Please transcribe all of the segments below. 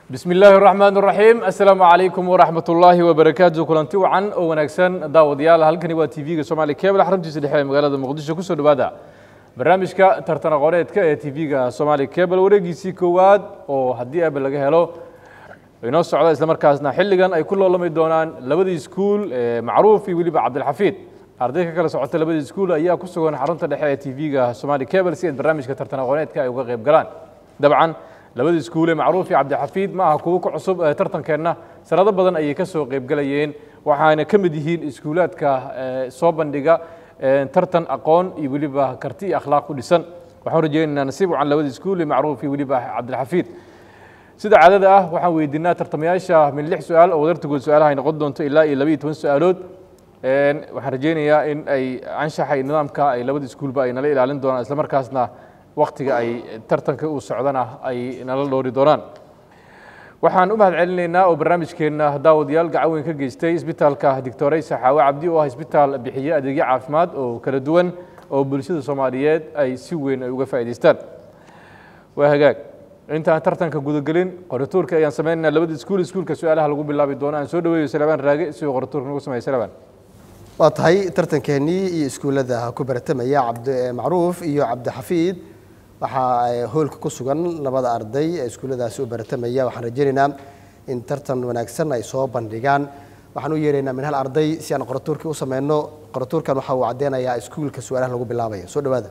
bismi illaahi raxmaan raxiim assalaamu calaykum waraxmat ullaahi wabarakaatu kulanti wacan oo wanaagsan daawadayaal halkani waa t v-ga somaali cable xaruntiisa dhexe ee magaalada muqdisho kusoo dhawaada barnaamijka tartan aqooneedka ee t v-ga somaali cable wareegiisii koowaad oo haddii aba laga helo inoo socda islamarkaasna xilligan ay ku loolami doonaan labadii iskuul ee macruuf iyo weliba cabdilxafiid arday ka kala socota labadii iskuul ayaa ku sugan xarunta dhexe ee t v-ga somaali cable si ay barnaamijka tartan aqooneedka ay uga qayb galaan dabcan labada iskuule macruuf iyo cabdixafiid ma aha kuwo ka cusub ee tartankeenna sanado badan ayay ka soo qaybgalayeen waxaana ka mid yihiin iskuulaadka soo bandhiga tartan aqoon iyo weliba karti iyo akhlaaq ku dhisan waxaan rajeynaynaa nasiib wacan labada iskuule macruuf iyo weliba cabdilxafiid sida caadada ah waxaan weydiinaa tartamayaasha min lix su-aal oo wadartagood su-aalaha ay noqon doonto ilaa iyo labaiyo toban su-aalood waxaan rajeynayaa in ay anshaxa iyo nidaamka ay labada iskuulba ay nala ilaalin doonaan islamarkaasna waktiga ay tartanka uu socdana ay nala dhoori doonaan waxaan u mahad celinaynaa oo barnaamijkeenna daawadayaal gacan weyn ka geystay isbitaalka doctoreysa xaawe cabdi oo ah isbitaal bixiye adeegyo caafimaad oo kala duwan oo bulshada soomaaliyeed ay si weyn ay uga faa'idaystaan waa hagaag intaan tartanka gudagelin qoratuurka ayaan sameynaynaa labada iskuul iskuulka su-aalaha lagu bilaabi doono aan soo dhaweeyo salabaan raage si uu qoratuurka nagu sameeya salabaan waa tahay tartankeenii iyo iskuullada ku baratamaya cabdimacruuf iyo cabdixafiid waxaa hoolka ku sugan labada arday ee iskuulladaasi u baratamaya waxaan rajeynaynaa in tartan wanaagsan ay soo bandhigaan waxaan u yeeraynaa min hal arday si aan qoratuurkii u sameyno qoratuurkan waxa uu caddeynayaa iskuulka su-aalaha lagu bilaabaya soo dhawaada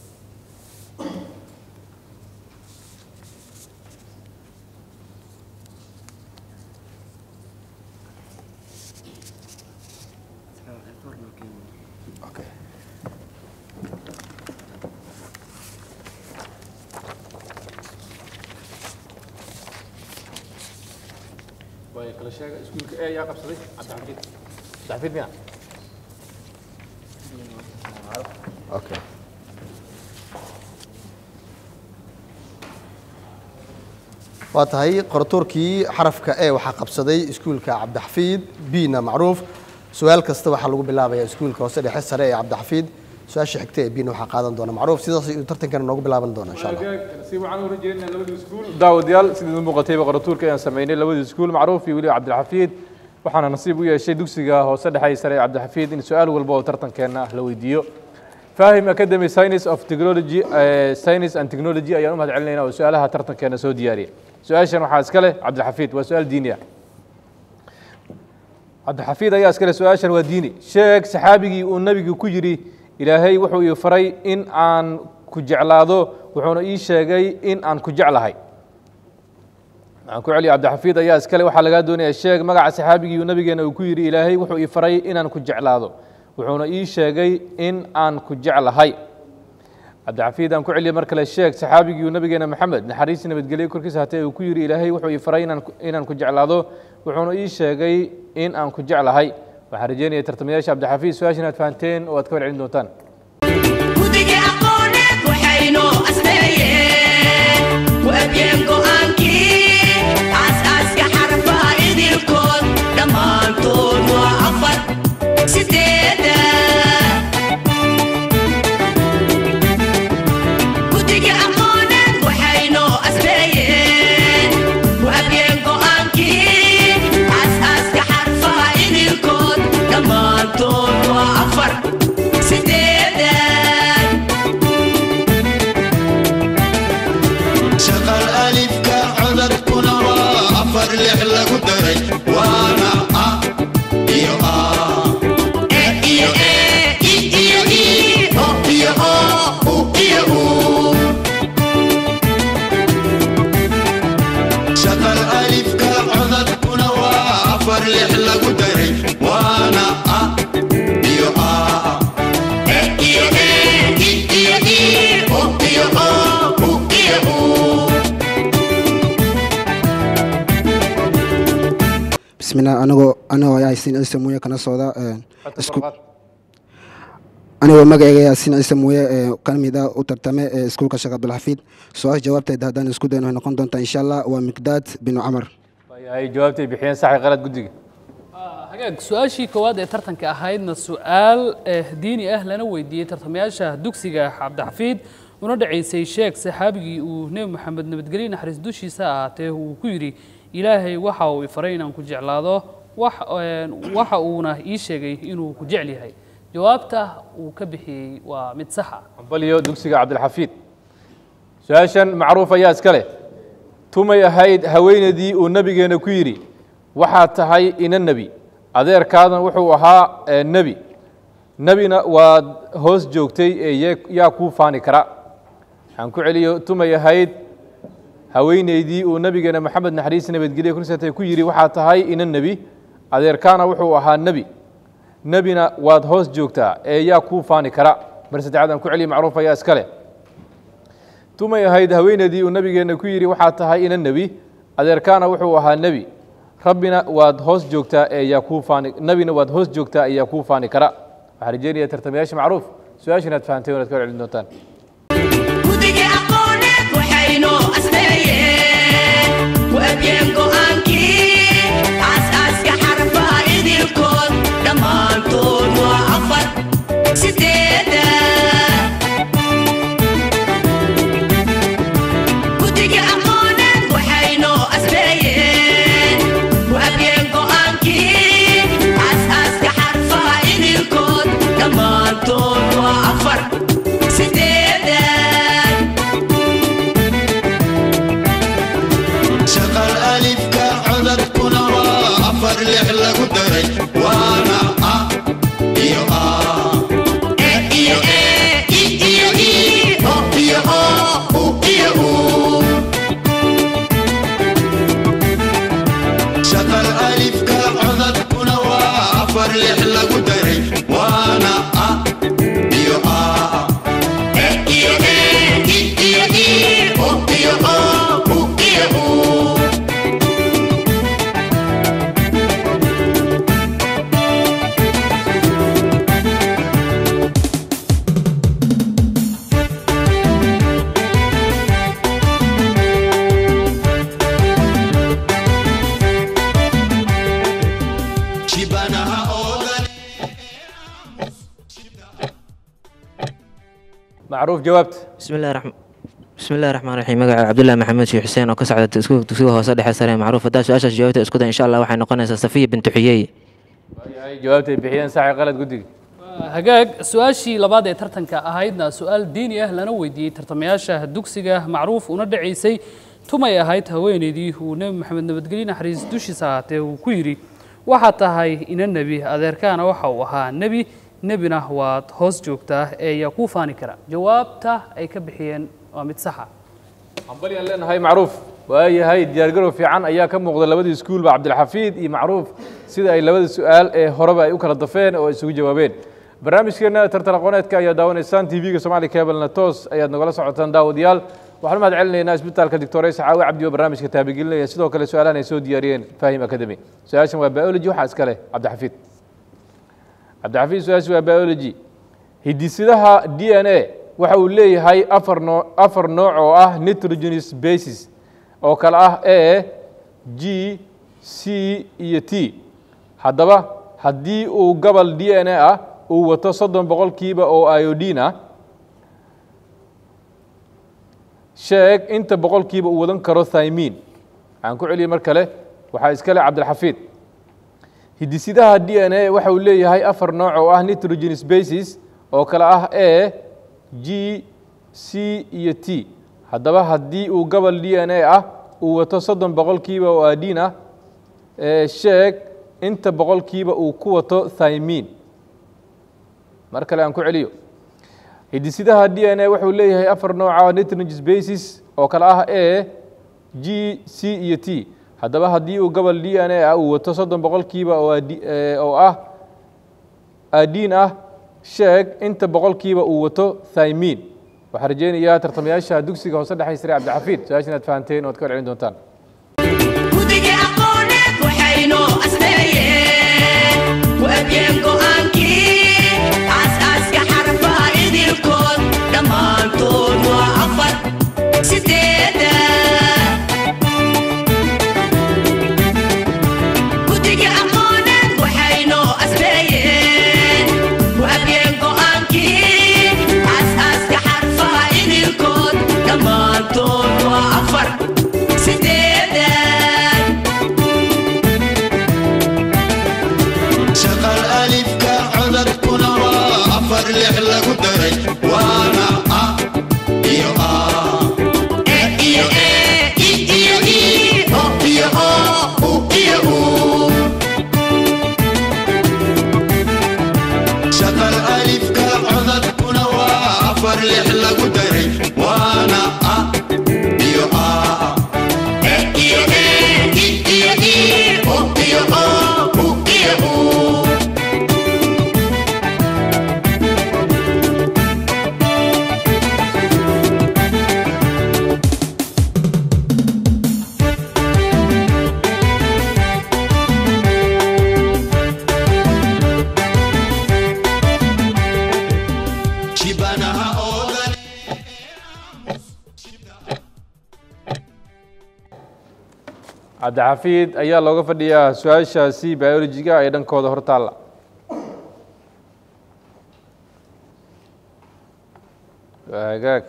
kala sheega iskuulka e yaa qabsaday cabdixafiid cabdixafiid miya okay waa tahay qoratuurkii xarafka e waxaa qabsaday iskuulka cabdixafiid bina macruuf su-aal kasta waxaa lagu bilaabaya iskuulka hoose dhexe sare ee cabdixafiid su-aasha xigta ee bina waxaa qaadan doona macruuf sidaas ayuu tartankana noogu bilaaban doona insha allah si waxaan u rajeynaa labadii iskuul daawadayaal sidii muuqatayba qoratuurka ayaan sameynay labadii iskuul macruuf iyo weliba cabdilxafiid waxaana nasiib u yeeshay dugsiga hoose dhexe ee sare ee cabdilxafiid in su-aal walba oo tartankeenna ah la weydiiyo fahim academy science of technology science and technology ayaan u mahad celinaynaa oo su-aalaha tartankeena soo diyaariyay su-aashan waxaa iska leh cabdilxafiid waa su-aal diini ah cabdilxafiid ayaa iska leh su-aashan waa diini sheeg saxaabigii uu nabigu ku yidhi ilaahay wuxuu ii faray in aan ku jeclaado wuxuuna ii sheegay in aan ku jeclahay waxaan ku celiya cabdixafiid ayaa iskale waxaa lagaa doonaya sheeg magaca saxaabigii nabigeena uu ku yidhi ilaahay wuxuu ii faray inaan ku jeclaado wuxuuna ii sheegay in aan ku jeclahay cabdixafiid aan ku celiya mar kale sheeg saxaabigii nabigeena maxamed naxariisii nabadgelyo korkiisa hatee uu ku yidhi ilaahay wuxuu ii faray inaan ku jeclaado wuxuuna ii sheegay in aan ku jeclahay waxaan rajeynaya tartamayaasha cabdixafiid su-aashan aad fahanteen oo aad ka warcelin doontaan gudiga aqooneed waxaynoo asneeyeen waabyen go'aankii aasaaska xarfaha idilkood dhammaantood waa afar sideeda gudiga aqooneed waxaynoo asneeyeen waabyen go'aankii aasaaska xarfaha idilkood dhammaantood waa afar sideeda shaqal alifka codadkuna waa afar lix lagu daray waana a iyo a E iyo E, I iyo I, O iyo O, U iyo U. shaqal alifka codadkuna waa afar lix lagu daray waana a iyo a E iyo E, I iyo I, O iyo O, U iyo U. bismillah anigoo anigoo yaasin ciise muuye kana socda isku anigoo magacayga yaasin ciise muuye ee ka mid ah u tartame ee iskuulka sheekh cabdulxafiid su-aasha jawaabteeda haddaan isku dayno waxay noqon doontaa insha allah waa miqdaad binu camar ay jawaabtay bixiyeen saxi qalad guddiga hagaag su-aashii koowaad ee tartanka ahaydna su-aal eh, diini ah lana weydiiyey tartamayaasha dugsiga cabdixafiid una dhacaysay sheeg saxaabigii uu nebi moxamed nabadgelye naxariis dushiisa ahaatee uu ku yidhi ilaahay waxa uu ifaray inaan ku jeclaado wax een, waxa uuna ii sheegay inuu ku jecel yahay jawaabta uu ka bixiyey waa mid sax ah hambalyo dugsiga cabdilxafiid su-aashan macruuf ayaa iska leh tumay ahayd haweenaydii uu nabigeena ku yidhi waxaad tahay ina nebi adeerkaadan wuxuu ahaa ee, nebi nebina waad hoos joogtay ee yee- yaa kuu faani kara waxaan ku celiyo tumay ahayd haweenaydii uu nabigeena maxamed naxariis nabadgelye kursatay ku yidhi waxaad tahay ina nebi adeerkaana wuxuu ahaa nebi nebina waad hoos joogtaa ee yaa kuu faani kara mar saddexaad aan ku celiyo macruuf ayaa iska leh tumay ahayd haweenaydii uu nabigeenna ku yidhi waxaad tahay ina nebi adeerkaana wuxuu ahaa nebi rabbina waad hoos joogtaa ee yaa kuu faani nebina waad hoos joogtaa ee yaa kuu faani kara waxaan rajeynayaa tartamayaasha macruuf su-aasha inaad fahanteen o inaad ka celin doontaan guddiga aqooneed waxaynoo asneeyeen waabiyeen go'aankii aasaaska xarfaha idilkood dhammaantood waa afar sideeda guddiga aqooneed waxaynoo asneeyeen waabiyeen go'aankii aasaaska xarfaha idilkood dhammaantood waa afar sideeda shaqal alifka codadkuna waa afar lix lagu daray waana a iyo a E iyo E, I iyo I, O iyo O, U iyo U. shaqal alifka codadkuna waa afar lix lagu daray waana a iyo a E iyo E, I iyo I, O iyo O, U iyo U. shibanaha oodan macruuf jawaabta bismillahi raxm bismillahi raxmaan raxiim magaca cabdullaahi maxamed sheekh xuseen oo ka socda isku- dugsiga hoose dhexe sare ee macruuf haddaa su-aashaas jawaabta isku day insha allah waxay noqonaysaa safiya bintu xiyey waayahay jawaabtay bixiyeen saxi qalad guddiga hagaag su-aashii labaad ee tartanka ahaydna su-aal diini ah lana weydiiyey tartamayaasha dugsiga macruuf una dhacaysay tumay ahayd haweenaydii uu nebi maxamed nabadgelye naxariis dushiisa ahaatee uu ku yidhi waxaad tahay ina nebi adeerkaana waxa uu ahaa nebi nebina waad hoos joogtaa ee yaa kuu faani kara jawaabta ay ka bixiyeen waa mid saxa hambalyaan leenahay macruuf waayahay diyaargarow fiican ayaa ka muuqda labadii iskuulba cabdilxafiid iyo macruuf sida ay labada su-aal ee horeba ay u kala dafeen oo ay isugu jawaabeen barnaamijkeena tartan aqooneedka ayaa daawanaysaan tv-ga somali cablena toos ayaad nagala socotaan daawadayaal waxaan mahad celinaynaa isbitaalka doctor sacaawi cabdi oo barnaamijka taabigelinaya sidoo kale su-aalahan ay soo diyaariyeen fahim academy su-aashan waa biology waxaa iska leh cabdixafiid cabdixafiid su-aasha waa biology hidisidaha d n a waxa uu leeyahay afar noo afar nooc oo ah nitrogenous basis oo kale ah a g c iyo t haddaba haddii uu gobol d n a ah uu wato soddon boqolkiiba oo iodine ah sheeg inta boqolkiiba uu wadan karo thymin waxaan ku celiyey mar kale waxaa iska leh cabdilxafiid hidisidaha d n a waxa uu leeyahay afar nooc oo ah nitrogenous basis oo kale ah a g c iyo t haddaba haddii uu gobol d n a ah uu wato soddon boqolkiiba oo adin ah ee sheeg inta boqolkiiba uu ku wato thymin mar kale aan ku celiyo hidisidaha d n a wuxuu leeyahay afar nooca nitrogenous basis oo kale ah a g c iyo t haddaba haddii uu gobol d n a ah uu wato soddon boqolkiiba oo adi- ee, oo ah adiin ah sheeg inta boqolkiiba uu wato thymin waxaan rajeynayaa tartamayaasha dugsiga hoose dhexe sare cabdixafiid su-aasha inaad fahanteen oo ad ka celin doontaan guddiga aqooneed waxaynoo asneeyeen waabiyeen go'aankii aasaaska xarfaha idilkood dhammaantood waa afar sideeda guddiga aqooneed waxaynoo asneeyeen waabiyeen go'aankii aasaaska xarfaha idilkood dhammaantood waa afar sideeda cabdixafiid ayaa looga fadhiyaa su-aashaasi biologiga ee dhankooda hor taalla waa hagaag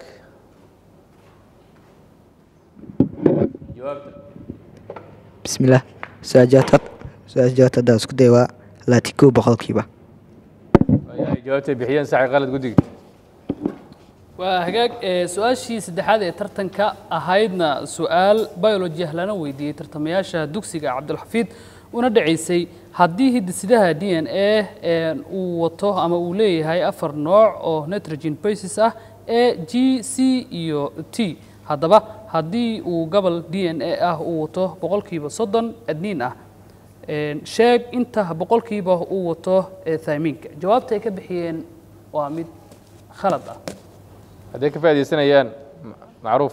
jawaabta bismillaah su-aal jawaabta su-aal jawaabta haddaan isku day waa laati kow boqolkiiba waayahay jawaabtay bixiyeen saxi qalad guddiga waa hagaag ee su-aashii saddexaad ee tartanka ahaydna su-aal biology ah lana weydiiyey tartamayaasha dugsiga cabdulxafiid una dhacaysay haddii hidisidaha d n a uu wato ama uu leeyahay afar nooc oo nitrogen basis ah a g c iyo t haddaba haddii uu gobol d n a ah uu wato boqolkiiba soddon adniin ah Een, sheeg inta boqolkiiba uu wato ee thaamiinka jawaabta ay ka bixiyeen waa mid khalad ah hadday ka faaidaysanayaan ma- macruuf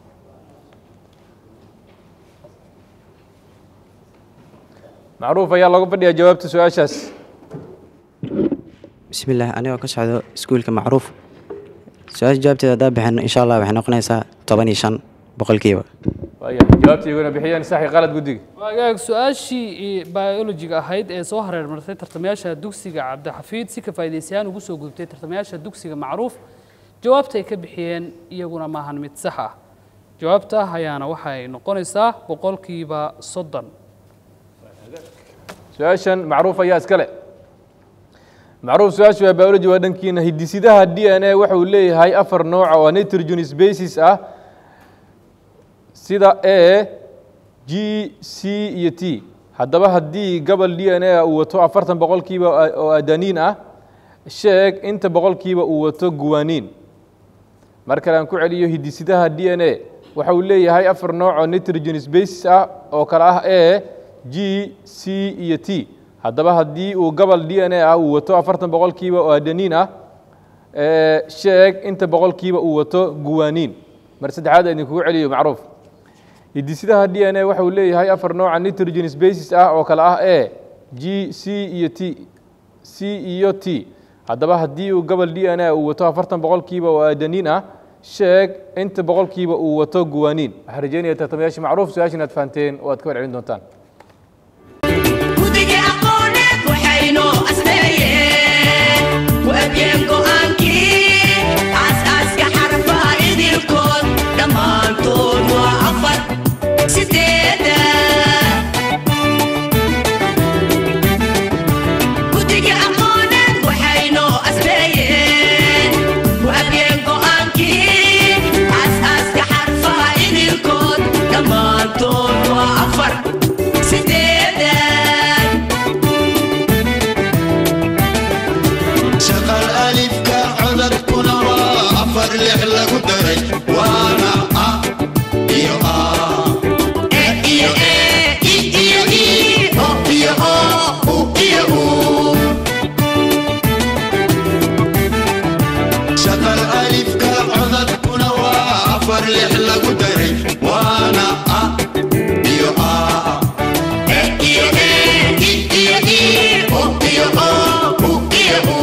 macruuf ayaa looga fadhiyaa jawaabta su-aashaas bismillaah anigoo ka socdo iskuulka macruuf su-aasha jawaabteeda haddaa bixin insha allah waxay noqonaysaa toban iyo shan boqolkiiba waayahay jawaabta iyaguna bixiyeen saxi qalad guddiga waagaag su-aashii biologiga ahayd ee soo hareer martay tartamayaasha dugsiga cabdixafiid si ka faa'iidaysayaan ugu soo gudubtay tartamayaasha dugsiga macruuf jawaabta ay ka bixiyeen iyaguna maahan mid sax ah jawaabta ayaana waxay noqonaysaa boqolkiiba soddon su-aashan macruuf ayaa iskale macruuf su-aashu waa biology waa dhankiina hidisidaha d n a waxa uu leeyahay afar nooc oo nitrogen basis ah sida a g c iyo t haddaba haddii gobol d n a uu wato afartan boqolkiiba oo adaniin ah sheeg inta boqolkiiba uu wato guwaniin mar kale aan ku celiyo hidisidaha d n a waxa uu leeyahay afar nooc oo nitrogen basis ah oo kale ah a g c iyo t haddaba haddii uu gobol d n a ah uu wato afartan boqolkiiba oo adaniin ah ee, sheeg inta boqolkiiba uu wato guwaniin mar saddexaad aan idinkugu celiyo macruuf hidisidaha d n a waxa uu leeyahay afar nooca nitrogen basis ah oo kale ah a g c iyo t c iyo t haddaba haddii uu gobol d n a uu wato afartan boqolkiiba oo adaniin ah sheeg inta boqolkiiba uu wato guwaniin waxaan rajeynaya tartamayaasha macruuf su-aasha inaad fahanteen oo aad ka warcelin doontaan guddiga aqooneed waxaynoo asneeyeen waabiyeen go'aankii aasaaska xarfaha idilkood dhammaantood waa afar sideeda guddiga aqooneed waxaynoo asneeyeen waabiyeen go'aankii aasaaska xarfaha idilkood dhammaantood waa afar sideeda shaqal alifka codadkuna waa afar lix lagu daray waana a iyo a E iyo E, I iyo I, O iyo O, U iyo U. shaqal alifka codadkuna waa afar lix lagu daray waana a iyo a E iyo E, I iyo I, O iyo O, U iyo U.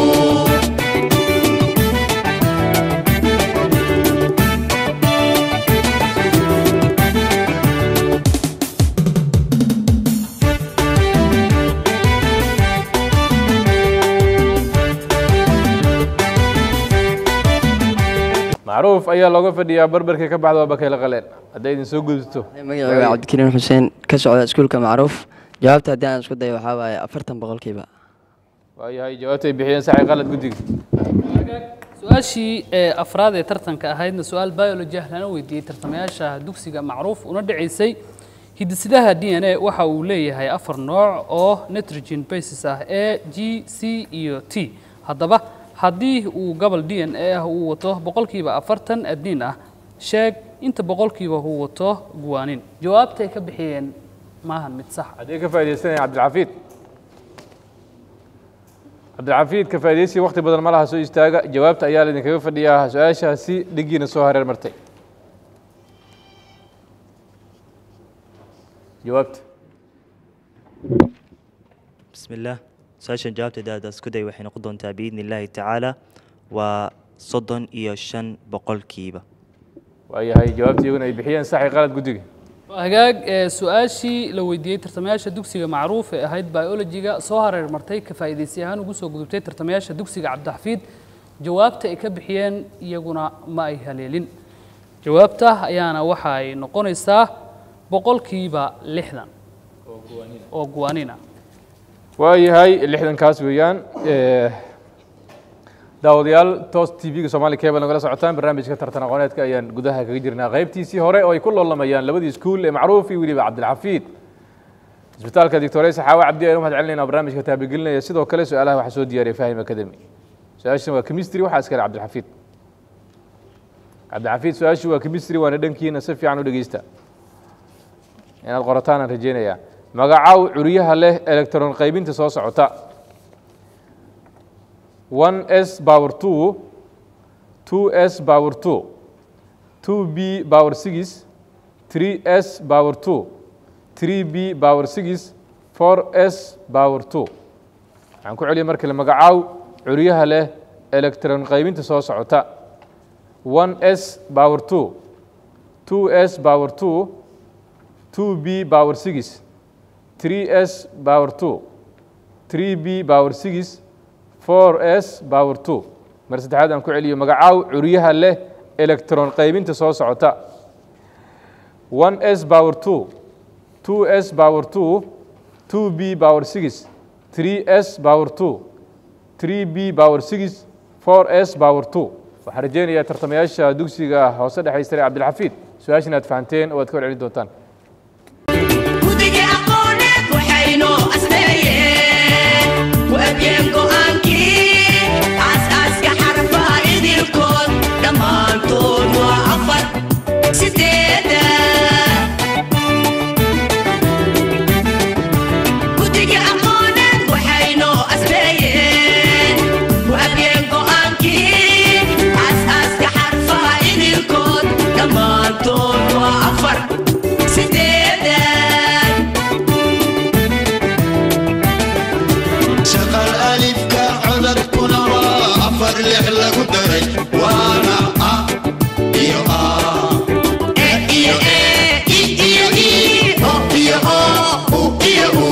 macruuf ayaa looga fadhiyaa barbarka ka baxda waa bakayla qaleen hadday idin soo gudubto magacayga waa cabdikariim xuseen ka socda iskuulka macruuf jawaabta haddii aan isku dayo waxaa waaye afartan boqolkiiba waayahay jawaabta ay bixiyeen saxi qalad guddiga su-aashii ee afraad ee tartanka ahaydna su-aal biology ah lana weydiiyey tartamayaasha dugsiga macruuf una dhacaysay hidisidaha d n a waxa uu leeyahay afar nooc oo nitrogen basis ah a g c iyo t haddaba haddii uu gobol d n a ah uu wato boqolkiiba afartan adniin ah sheeg inta boqolkiiba uu wato guwaanin jawaabtay ka bixiyeen maahan mid sax ah haddii ka faaidaysanaya cabdilxafiid cabdilxafiid ka faaidaysi wakti badan ma laha soo istaaga jawaabta ayaa laydinkaga fadhiyaa su-aashaasi dhigiina soo hareer martay jawaabta bismillaah su-aashan jawaabteeda hadda isku day waxay noqon doontaa biidni illaahi tacaala waa soddon iyo shan boqolkiiba waayahay jawaabta iyaguna ay bixiyeen saxi qalad guddiga hagaag ee su-aashii la weydiiyey tartamayaasha dugsiga macruuf ee ahayd biologiga soo hareer martay ka faa'iidaysi ahaan ugu soo gudubtay tartamayaasha dugsiga cabdixafiid jawaabta ay ka bixiyeen iyaguna ma ay haleelin jawaabta ayaana waxa ay noqonaysaa boqolkiiba lixdan oo guwaaniin ah waayahay lixdankaas weeyaan Eh, daawadayaal toos tv-ga soomaali cable nagala socotaan barnaamijka tartan aqooneedka ayaan gudaha kaga jirnaa qaybtiisii hore oo ay ku loolamayaan labadii iskuul ee macruuf iyo weliba cabdilxafiid isbitaalka doctore saxaawe cabdi ayaan u mahad celinayna barnaamijka taabagelinaya sidoo kale su-aalaha waxaa soo diyaariyay fahim academy su-aashan waa chemistry waxaa iskale cabdilxafiid cabdilxafiid su-aashii waa chemistry waana dhankiina si fiican u dhegeysta inaad qorataan aan rajeynayaa magacaw curyaha leh electron qaybinta soo socota 1s power 2 2s power 2 2b power 6 3s power 2 3b power 6 4s power 2 waxaan ku celiyay markale magacaaw curyaha leh electron qaybinta soo socota 1s power 2 2s power 2 2b power 6 3s power 2 3b power 6 4s power 2 mar saddexaad aan ku celiyo magacaaw curyaha leh electron qaybinta soo socota 1s power 2 2s power 2 2b power 6 3s power 2 3b power 6 4s power 2 waxaan rajeynayaa tartamayaasha dugsiga hoose dhexaystare cabdilxafiid su-aashan aad fahanteen oo aad ka warcelin doontaan guddiga aqooneed waxaynoo asneeyeen waabiyeen go'aankii aasaaska xarfaha idilkood dhammaantood waa afar sideeda guddiga aqooneed waxaynoo asneeyeen waabiyeen go'aankii aasaaska xarfaha idilkood dhammaantood waa afar sideeda shaqal alifka codadkuna waa afar lix lagu daray waana a iyo a E iyo e, i iyo i, o iyo o, u iyo u.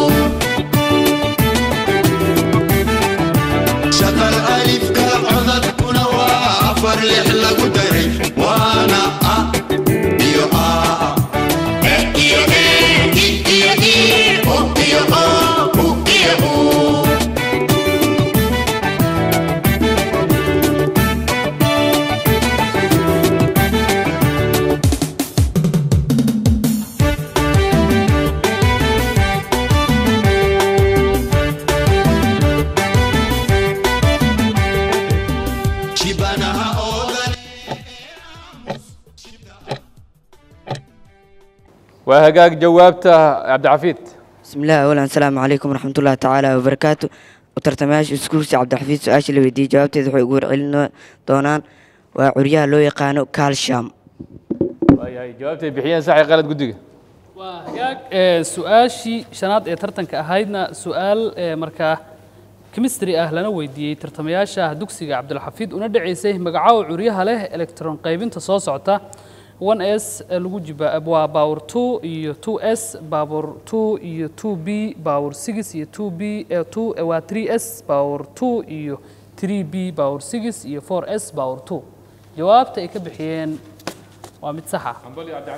shaqal alifka codadkuna waa afar lix lagu daray waana a iyo a E iyo e, i iyo i, o iyo o, u iyo u. shibanaha oodan waa hagaag jawaabta cabdixafiid بسم الله أولا السلام عليكم ورحمة الله تعالى وبركاته وترتماش اسكولس عبد الحفيظ سؤال اللي ودي جوابتي wuxuu igu celin doonaan waa curyaha loo yaqaano calcium waayahay jawaabta ay bixiyeen sax iyo qalad guddiga waa hagaag ee su-aashii shanaad ee tartanka ahaydna su-aal ee markaa chemistry ah lana weydiiyey tartamayaasha dugsiga cabdilxafiid una dhaceysay magacaawa curyaha leh electron qaybinta soo socota 1s ee lagu jiba waa power 2 iyo 2s power 2 iyo 2b power 6 iyo 2b ee 2 waa 3s power 2 iyo 3b power 6 iyo 4s power 2 jawaabta ay ka bixiyeen waa mid sax ah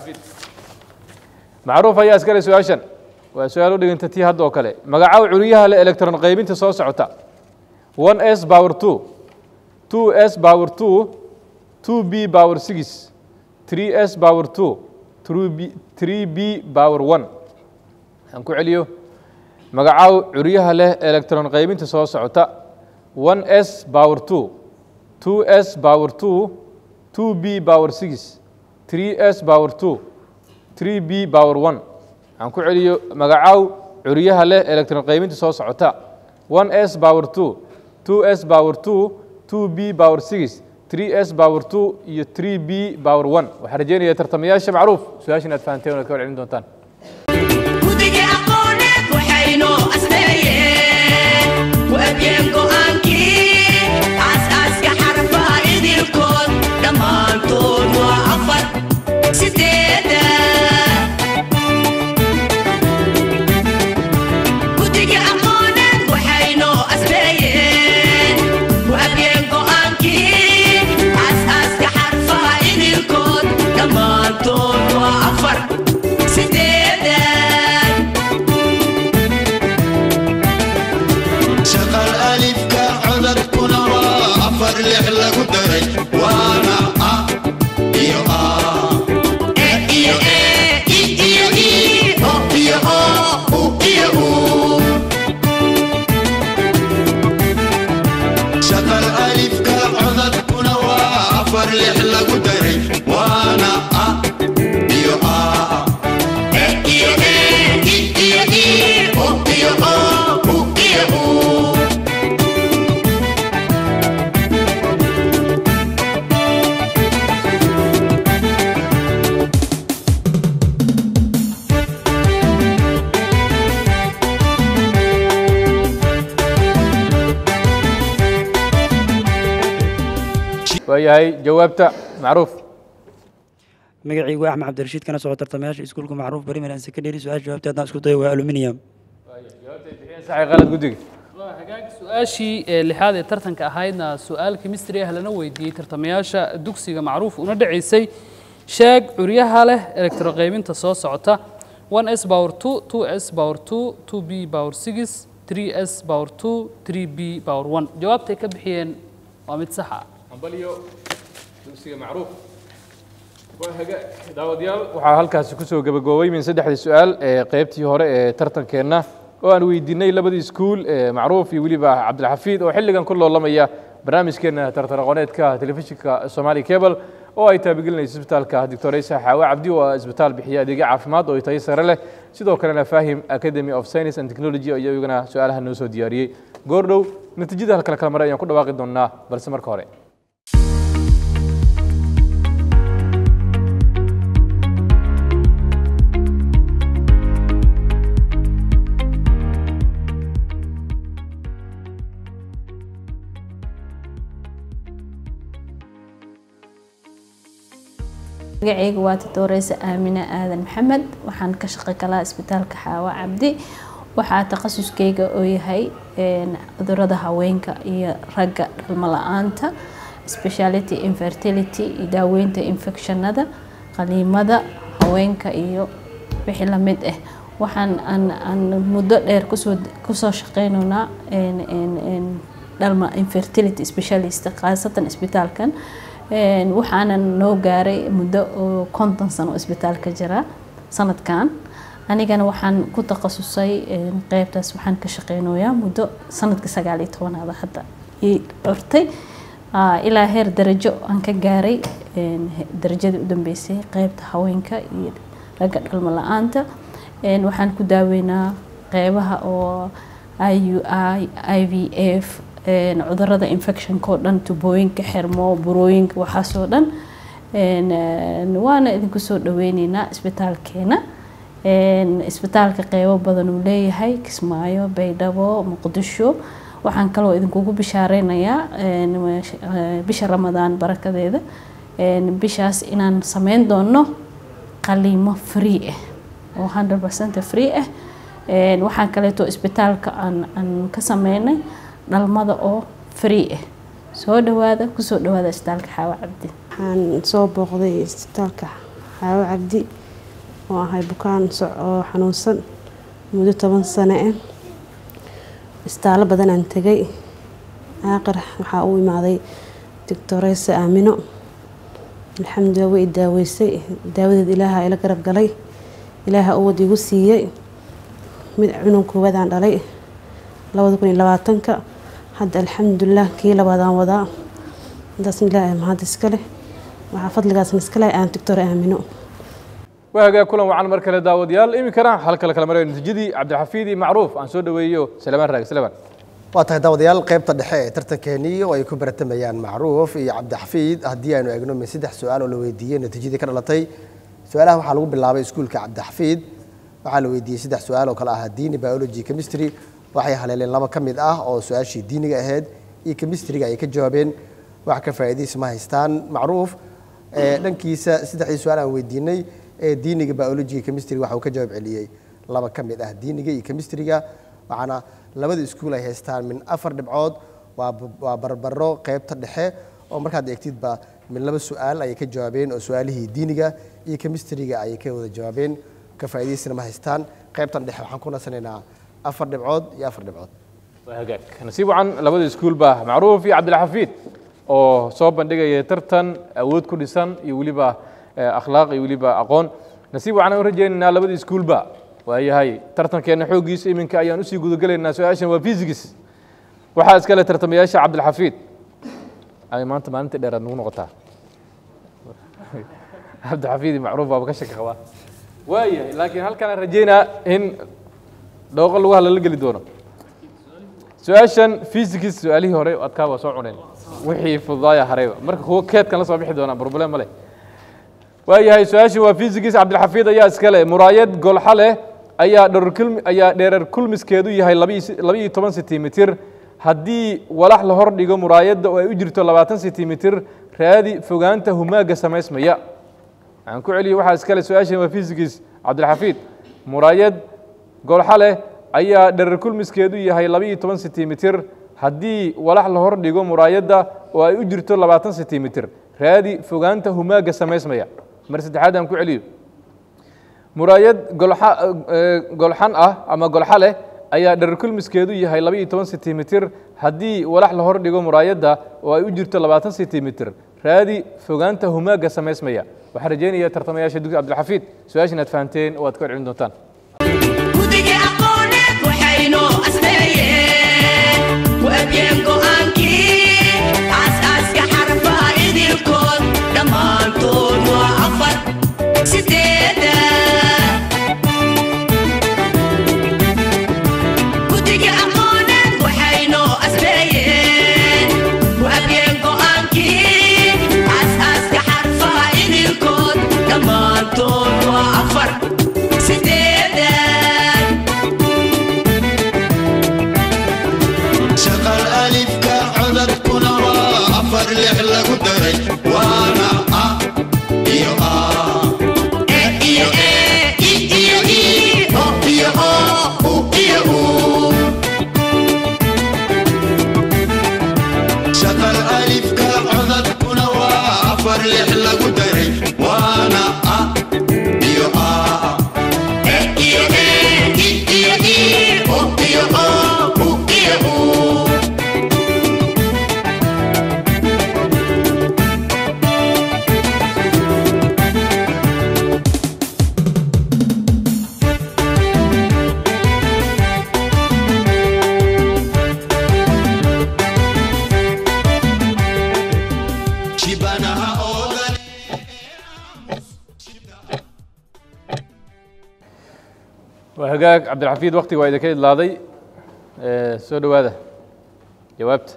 macruuf ayaa iskale su-aashan waa su-aal u dhiganta tii hadda oo kale magacaw curyaha leh electron qaybinta soo socota 1s power 2 2s power 2 2b power 6 3s power 2 3b 3b power 1 aan ku celiyo magacaw curyaha leh electron qaybinta soo socota 1s power 2 2s power 2 2b power 6 3s power 2 3b power 1 aan ku celiyo magacaw curyaha leh electron qaybinta soo socota 1s power 2 2s power 2 2b power 6 3s power 2 iyo 3b power 1 waxaan rajeynayaa tartamayaasha macruuf su-aashan aad fahanteen oo aad ka warcelin doontaan guddiga aqooneed waxaynoo asneeyeen waabiyeen go'aankii aasaaska xarfaha idilkood dhammaantood waa afar sideeda waayahay jawaabta macruuf magacaygu axmed cabdirashiid kana soo tartamayaasha iskuulka macruuf primary and secondary su-aasha jawaabta haddaan isku dayo waa aluminium saxay qalad guddiga waa hagaag su-aashii ee lixaad ee tartanka ahaydna su-aal chemistry ah lana weydiiyey tartamayaasha dugsiga macruuf una dhacaysay sheeg curyaha leh elektroqaybinta soo socota 1s power 2 2s power 2 2b power 6 3s power 2 3b power 1 jawaabtay ka bixiyeen waa mid sax ah ambaliyo dugsiga macruuf waa hagaag daawadayaal waxaa halkaasi kusoo gabagaboobay min saddexdii su-aal ee qaybtii hore ee tartankeenna oo aan weydiinay labadii iskuul ee macruuf iyo weliba cabdilxafiid oo xilligan ku loolamaya barnaamijkeena tartan aqooneedka telefishinka somali cable oo ay taabigelinayso isbitaalka doctoraysa xaawe cabdi oo ah isbitaal bixiya adeegyo caafimaad oo tayo sare leh sidoo kalena fahim academy of science and technology iyo iyagana su-aalaha noo soo diyaariyey goordhow natiijada halkala kala maray ayaan ku dhawaaqi doonaa balse marka hore magacayga waa tatooreysa aamine aadan maxamed waxaan ka shaqo galaa isbitaalka xaawa cabdi waxaa takhasuskeyga oo yahay cudurada haweenka iyo ragga dhalmo la-aanta speciality infertility iyo daaweynta infectionada qaliimada haweenka iyo wixii lamid ah waxaan aan muddo dheer kusoo kusoo shaqeynaynaa dhalma infertility specialist khaasatan isbitaalkan waxaanan noo gaaray muddo oo konton sano isbitaalka jira sanadkan anigana waxaan ku takhasusay qeybtaas waxaan ka shaqeynayaa muddo sanadka sagaal iyo tobanaada hadda ii dhortay ilaa heer darajo aan ka gaaray darajadii u dambeysay qeybta haweenka iyo ragga dhalmo la-aanta waxaan ku daaweynaa qeybaha oo i u i i v f cudurada infectionka oo dhan tubooyinka xirmo burooyinka waxaasoo dhan waana idinku soo dhaweyneynaa isbitaalkeena isbitaalka qeybo badan uu leeyahay kismaayo baydhabo muqdisho waxaan kaloo idinkugu bishaareynaya bisha ramadaan barakadeeda bishaas inaan sameyn doono qaliimo free ah oo 100% free ah waxaan kaleeto isbitaalka aan ka sameynay dhalmada oo free ah soo dhawaada kusoo dhawaada isbitaalka xaawo cabdi waxaan soo booqday isbitaalka xaawo cabdi oo ahay bukaan oo xanuunsan muddo toban sano ah isbitaallo badan aan tegay aaqir waxaa u imaaday doctoreysa aamino alxamdulilah way i daaweysay daawadeed ilaaha ila garab galay ilaaha uwad igu siiyey mid cunug koowaad aan dhalay labada kun iyo labaatanka hadda alxamdulilah kii labaadaan wadaa intaasna ilaahay mahad iska leh waxaa fadligaasna iska leh aan doctor aamino waa hagaag kulan wacan mar kale daawadayaal iminkana halkala kala marayo natiijadii cabdixafiid iyo macruuf aan soo dhaweeyo salamaan raag salamaan waa tahay daawadayaal qaybta dhexe ee tartankeenii oo ay ku baratamayaan macruuf iyo cabdixafiid haddii aynu eegno min saddex su-aal oo la weydiiyey natiijadii ka dhalatay su-aalaha waxaa lagu bilaabay iskuulka cabdixafiid waxaa la weydiiyey saddex su-aal oo kale ahaa diini biology chemistry waxay haleeleen laba ka mid ah oo su-aashii diiniga ahayd iyo chemistryga ay ka jawaabeen wax ka faa'iidaysi ma haystaan macruuf dhankiisa saddexdii su-aal aan weydiinay ee diiniga biology chemistry waxa uu ka jawaab celiyey laba ka mid ah diiniga iyo chemistryga waxaana labada iskuul ay haystaan min afar dhibcood waa waa barbaro qaybta dhexe oo markaad eegtidba min laba su-aal ayay ka jawaabeen oo su-aalihii diiniga iyo chemistryga ayay ka wada jawaabeen ka faa'iidaysina ma haystaan qaybtan dhexe waxaan ku nasanaynaa afar dhibcood iyo afar dhibcood waa hagaag nasiib wacan labada iskuulba macruuf iyo cabdilxafiid oo soo bandhigaya tartan awood ku dhisan iyo weliba akhlaaq iyo weliba aqoon nasiib wacan aan u rajaynaynaa labada iskuulba waayahay tartankeena xooggiisa iminka ayaan usii gudagelaynaa su-aashan waa physics waxaa iskale tartamayaasha cabdilxafiid ay maanta maalinta dheeraad nagu noqotaa cabdilxafiid iyo macruuf baaba ka shaki qabaa waayahay laakiin halkaan aan rajaynaa in dhooqo lagu halala geli doono su-aashan physics su-aalihii hore adkaa waa soo cuneen wixii fududaaya harayba marka kuwo keedkan la soo bixi doonaa problem ma leh waayahay su-aashii waa physics cabdilxafiid ayaa iskale muraayad golxa leh ayaa dherarkulmi ayaa dheerar kulmiskeedu yahay laba iyo toban sentimitir haddii walax la hor dhigo muraayadda oo ay u jirto labaatan sentimitir raadi fogaanta humaaga samaysmaya waxaan ku celiyey waxaa iskale su-aashan waa fisikis cabdilxafiid muraayad golxa leh ayaa dherer kulmiskeedu yahay laba iyo toban sentimitir haddii walax la hor dhigo muraayadda oo ay u jirto labaatan sentimitir raadi fogaanta humaaga samaysmaya mar saddexaad aan ku celiyo muraayad golxa eh, golxan ah ama golxa leh ayaa dherer kulmiskeedu yahay laba iyo toban sentimitir haddii walax la hor dhigo muraayadda oo ay u jirto labaatan sentimitir raadi fogaanta humaaga samaysmaya waxaan rajaynayaa tartamayaasha dugsi cabdilxafiid su-aashan aad fahanteen oo aad ka celin doontaan guddiga aqooneed waxaynoo asneeyeen waabiyeen go'aankii aasaaska xarfaha idilkood dhammaantood waa afar sideeda guddiga aqooneed waxaynoo asneeyeen waabiyeen go'aankii aasaaska xarfaha idilkood dhammaantood waa afar sideeda shaqal alifka codadkuna waa afar lix lagu daray waana a iyo a E iyo e, i iyo i, o iyo o, u iyo u. shaqal alifka codadkuna waa afar lix lagu daray waana a iyo a E iyo e, i iyo i, o iyo o, u iyo u. shibanaha oodan waa hagaag cabdilxafiid waktiga waa idinka idlaaday Eh, soo dhowaada jawaabta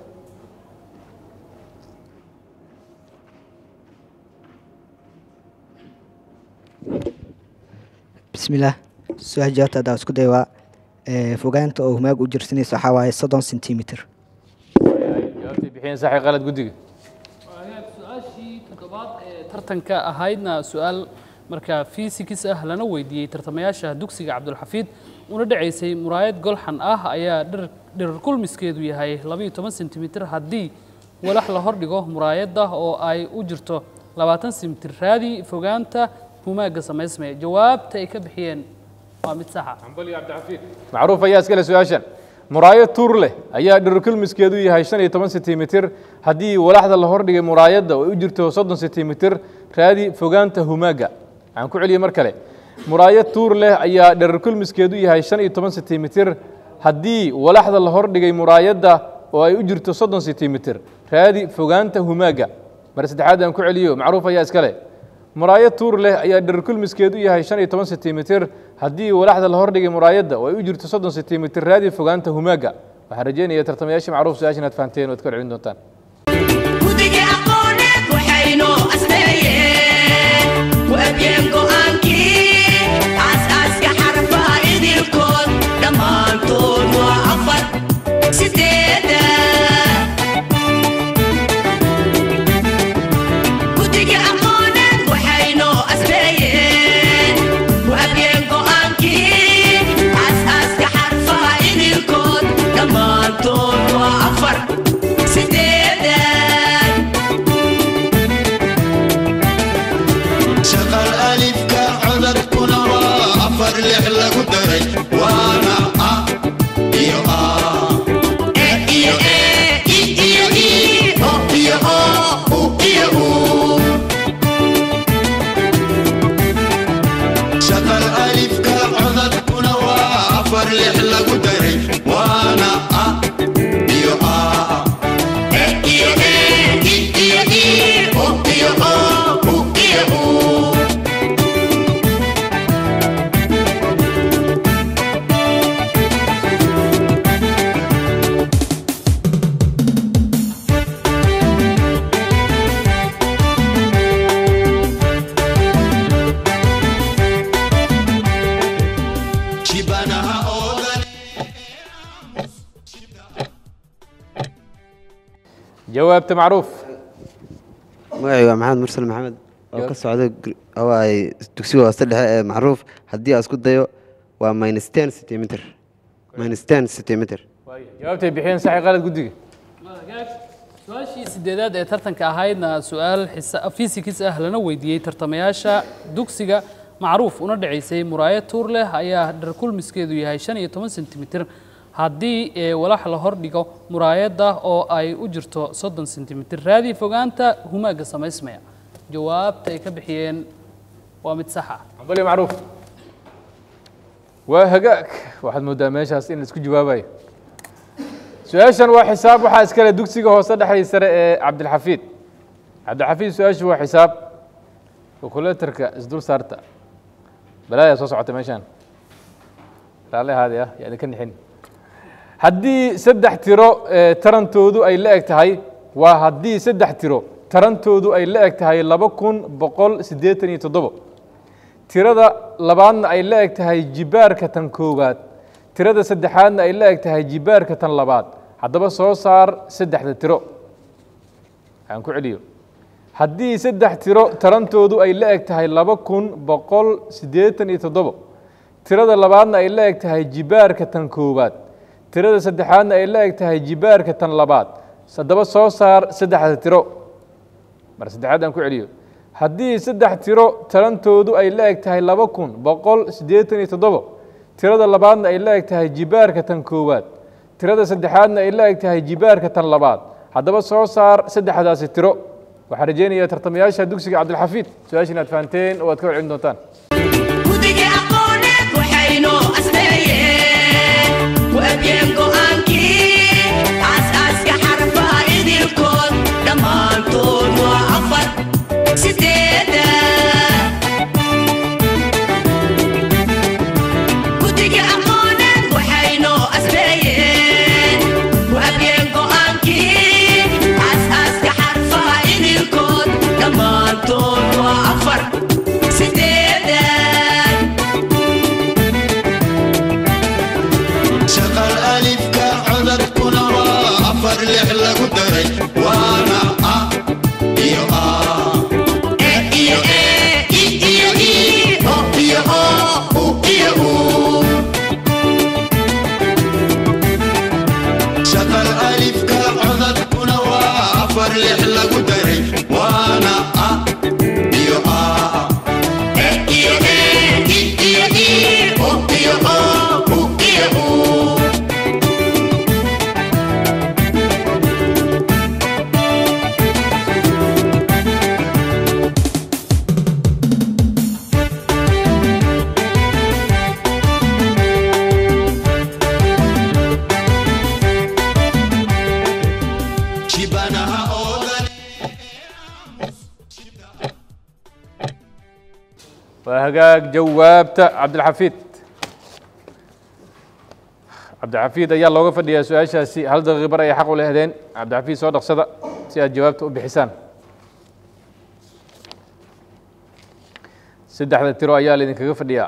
bismillaah su-aal jawaabta haddaan isku day waa ee, fogaanta oo humaag u jirsanaysa waxaa waaye soddon sentimitir jawaabtay bixiyeen saxi qalad guddiga su-aashii toddobaad ee tartanka ahaydna su-aal markaa fiisikis ah lana weydiiyey tartamayaasha dugsiga cabdulxafiid una dhacaysay muraayad golxan ah ayaa dhir dhirar kulmiskeedu yahay labaiyo toban sentimitir haddii walax la hordhigo muraayadda oo ay u jirto labaatan sentimitir raadi fogaanta humaaga samaysmaya jawaabta ay ka bixiyeen waa mid saxa macruuf ayaa iskale su-aashan muraayad tuur leh ayaa dhirkulmiskeedu yahay shan iyo toban sentimitir haddii walaxda la hordhigay muraayadda oo ay u jirto soddon sentimitir raadi fogaanta humaaga waxaan ku celiyey mar kale muraayad tuur leh ayaa dhirkulmiskeedu yahay shan iyo toban sentimitir haddii walaxda la hordhigay muraayadda oo ay u jirto soddon sentimitir raadi fogaanta humaaga mar saddexaad aan ku celiyo macruuf ayaa iskale muraayad tuur leh ayaa dhirkulmiskeedu yahay shan iyo toban sentimitir haddii walaxda la hordhigay muraayadda oo ay u jirto soddon sentimitir raadi fogaanta humaaga waxaan rajeynaya tartamayaasha macruuf su-aashan aad fahanteen oo aad ka celin doontaan guddiga aqooneed waxaynoo asneeyeen waabiyeen go'aankii aasaaska xarfaha idilkood dhammaantood waa afar sideeda guddiga aqooneed waxaynoo asneeyeen waabiyeen go'aankii aasaaska xarfaha idilkood dhammaantood waa afar sideeda shaqal alifka codadkuna waa afar lix lagu daray waana a iyo a E iyo e, i iyo i, o iyo o, u iyo u. shaqal alifka codadkuna waa afar lix lagu daray waana a iyo a E iyo e, i iyo i, o iyo o, u iyo u. shibanaha oodan jawaabta macruuf magacayga waa maxamed mursal maxamed oo ka socda gr- oo ay dugsiga hoose dhexe ee macruuf haddii aan isku dayo waa minus ten centimeter minus ten centimeter jawaabtay bixiyeen saxi qalad guddiga su-aashii sideedaad ee tartanka ahaydna su-aal xisa- fisikis ah lana weydiiyey tartamayaasha dugsiga macruuf una dhacaysay muraayad tuur leh ayaa dharkulmiskeedu yahay shan iyo toban sentimitir haddii ee walax la hordhigo muraayadda oo ay u jirto soddon sentimitir raadii fogaanta humaaga samaysmaya jawaabta ay ka bixiyeen waa mid sax ah cambali macruuf waa hagaag waxaad moodaa meeshaas in la isku jawaabayo su-aashan waa xisaab waxaa iskale dugsiga hoose dhexdii sare ee cabdilxafiid cabdilxafiid su-aashu waa xisaab kalkulatorka isdul saarta balaayaa soo socota meeshaan raalli ahaadi ah yaa idinka nixin haddii saddex tiro ee tarantoodu ay la eg tahay waa haddii saddex tiro tarantoodu ay la eg tahay laba kun boqol siddeetan iyo toddobo tirada labaadna ay la eg tahay jibaarka tan koowaad tirada saddexaadna ay la eg tahay jibaarka tan labaad haddaba soo saar saddexda tiro aan ku celiyo haddii saddex tiro tarantoodu ay la eg tahay laba kun boqol siddeetan iyo toddobo tirada labaadna ay la eg tahay jibaarka tan koowaad tirada saddexaadna ay la eg tahay jibaarka tan labaad haddaba soo saar saddexda tiro mar saddexaad aan ku celiyo haddii saddex tiro tarantoodu ay la eg tahay laba kun boqol siddeetan iyo toddobo tirada labaadna ay la eg tahay jibaarka tan koowaad tirada saddexaadna ay la eg tahay jibaarka tan labaad haddaba soo saar saddexdaasi tiro waxaan rajaynayaa tartamayaasha dugsiga cabdilxafiid su-aasha inaad fahanteen oo aad ka warcelin doontaan guddiga aqooneed waxaynoo asneeyeen waabiyeen go'aankii aasaaska xarfaha idilkood dhammaantood waa afar sideeda guddiga aqooneed waxaynoo asneeyeen waabiyeen go'aankii aasaaska xarfaha idilkood dhammaantood waa afar sideeda shaqal alifka codadkuna waa afar lix lagu daray waana a iyo a E iyo e, i iyo i, o iyo o, u iyo u. shaqal alifka codadkuna waa afar lix lagu daray waana a iyo a E iyo e, i iyo i, o iyo o, u iyo u. shibanaha oodan waa hagaag jawaabta cabdilxafiid cabdilxafiid ayaa looga fadhiyaa su-aashaasi hal daqiiqi bar ayay xaq u lehdeen cabdilxafiid soo dhaqsada si aad jawaabta u bixisaan saddexda tiro ayaa laydinkaga fadhiyaa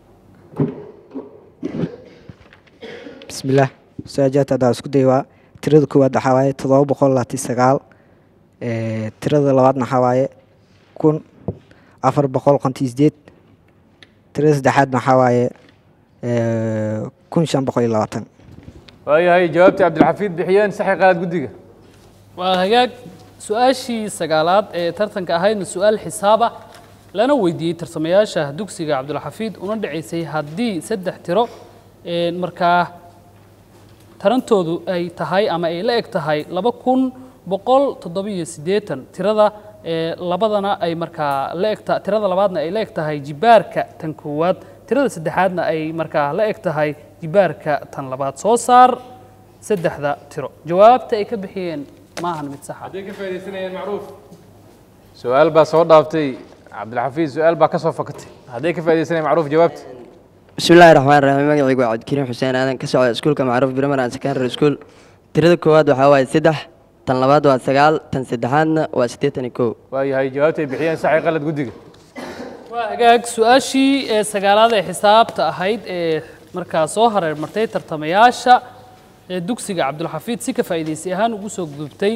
bismillaah su-aajaadta haddaan isku day waa tirada koowaad waxaa waaye toddoba boqol labaatan sagaal Eh, tirada labaadna waxaa waaye kun afar boqol konton sideed tirada saddexaadna waxaa waaye eh, kun shan boqol iyo labaatan waayahay jawaabtii cabdilxafiid bixiyeen saxi qalad guddiga waa hagaag su-aashii sagaalaad ee tartanka ahaydna su-aal xisaaba lana weydiiyey tartamayaasha dugsiga cabdulxafiid una dhacaysay haddii saddex tiro ee markaa tarantoodu ay tahay ama ay la eg tahay laba kun boqol toddobiyo siddeetan tirada ee labadana ay markaa la egta tirada labaadna ay la eg tahay jibaarka tan koowaad tirada saddexaadna ay markaa la eg tahay jibaarka tan labaad soo saar saddexda tiro jawaabta ay ka bixiyeen maahan mid saxa hadday ka faaidaysanayeen macruuf su-aal baa soo dhaaftay cabdilxafiid su-aal baa ka soo fakatay hadday ka faaidaysanayeen macruuf jawaabta bismillahi raxmaan raxiim magacaygu waa cabdikariim xuseen aadan ka socda iskuulka macruuf primary and secondary school tirada koowaad waxaa waaye saddex tan labaad waa sagaal tan saddexaadna waa siddeetan iyo kow waayahay jawaabta ay bixiyeen saxi qalad guddiga waa hagaag su-aashii ee sagaalaad ee xisaabta ahayd ee markaa soo hareer martay tartamayaasha ee dugsiga cabdulxafiid si ka faa'iidaysi ahaan ugu soo gudubtay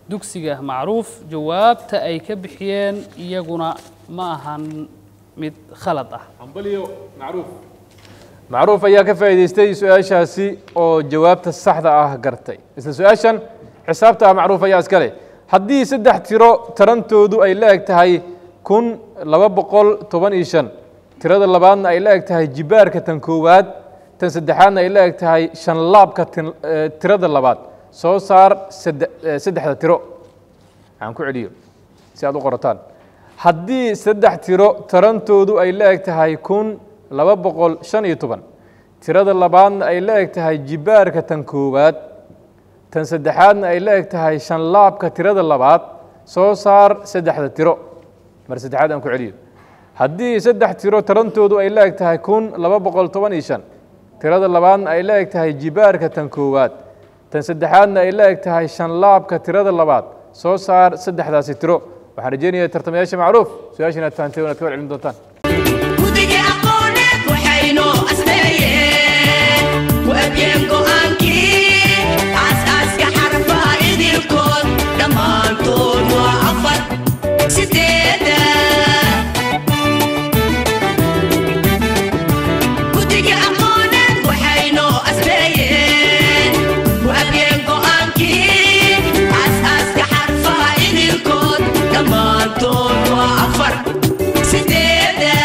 dugsiga macruuf jawaabta ay ka bixiyeen iyaguna ma ahan mid khalad ah ambaliyo macruuf macruuf ayaa ka faa'iidaystay su-aashaasi oo jawaabta saxda ah gartay isla su-aashan xisaabta ah macruuf ayaa iska leh haddii saddex tiro tarantoodu ay la eg tahay kun laba boqol toban iyo shan tirada labaadna ay la eg tahay jibaarka tan koowaad tan saddexaadna ay la eg tahay shan laabka tin- eh, tirada labaad soo saar sadde- eh, saddexda tiro aan ku celiyo si aad u qorataan haddii saddex tiro tarantoodu ay la eg tahay kun laba boqol shan iyo toban tirada labaadna ay la eg tahay jibaarka tan koowaad tan saddexaadna ay la eg tahay shan laabka tirada labaad soo saar saddexda tiro mar saddexaad aan ku celiyo haddii saddex tiro tarantoodu ay la eg tahay kun laba boqol toban iyo shan tirada labaadna ay la eg tahay jibaarka tan koowaad tan saddexaadna ay la eg tahay shan laabka tirada labaad soo saar saddexdaasi tiro waxaan rajeynayaa tartamayaasha macruuf su-aasha inaad fahanteen inaad ka warcelin doontaan guddiga aqooneed waxaynoo asneeyeen waabiyeen go'aankii aasaaska xarfaha idilkood dhammaantood waa afar sideeda guddiga aqooneed waxaynoo asneeyeen waabiyeen go'aankii aasaaska xarfaha idilkood dhammaantood waa afar sideeda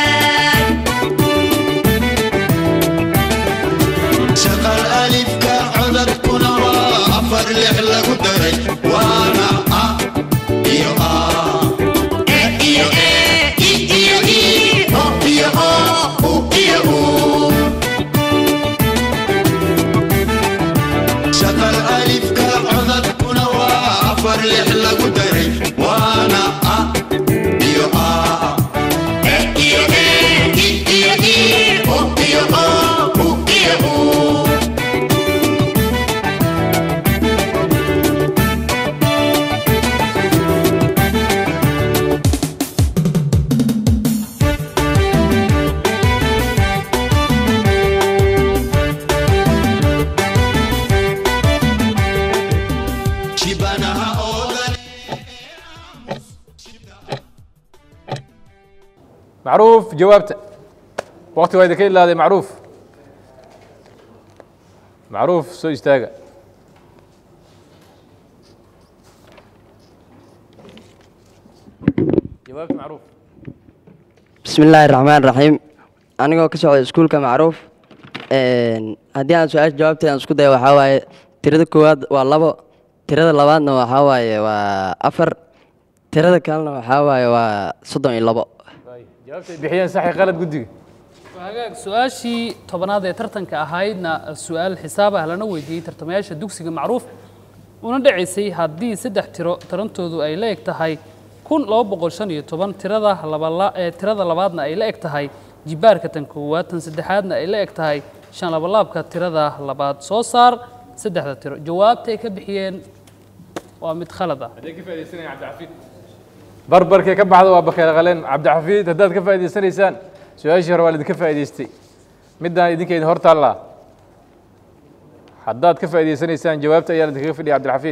shaqal alifka codadkuna waa afar lix lagu daray waana a iyo a E iyo e, i iyo i, o iyo o, u iyo u. shaqal alifka codadkuna waa afar lix lagu daray waana a iyo a E iyo e, i iyo i, o iyo o, u iyo u. shibanaha oodan macruuf jawaabta waqti waa idinka ilaaday macruuf macruuf soo istaaga jawaabta macruuf بسم الله الرحمن الرحيم anigoo ka socda iskuulka macruuf een, haddii aan su-aasha jawaabteeda aan isku dayo waxaa waaye tirada koowaad waa labo tirada labaadna waxaa waaye waa afar tirada kalena waxaa waaye waa soddon iyo labo jawaabta ay bixiyeen saxi qalad guddiga hagaag su-aashii tobanaad ee tartanka ahaydna su-aal xisaab ah lana weydiiyey tartamayaasha dugsiga macruuf una dhacaysay haddii saddex tiro tarantoodu ay la eg tahay kun laba boqol shan iyo toban tirada labala ee tirada labaadna ay la eg tahay jibaarka tan koowaad tan saddexaadna ay la eg tahay shan labalaabka tirada labaad soo saar saddexda tiro jawaabta ay ka bixiyeen waa mid khalad ah haddee ka faa'iidaysanaya cabdixafiid barbarkee ka baxda waa bakeer qaleen cabdixafiid haddaad ka faa'iidaysanaysaan su-aashii hore waa laidinka faa'iidaystay middaan idinka idin hor taallaa haddaad ka faa'iidaysanaysaan jawaabta ayaa idinkaga fidhiya cabdilxafiid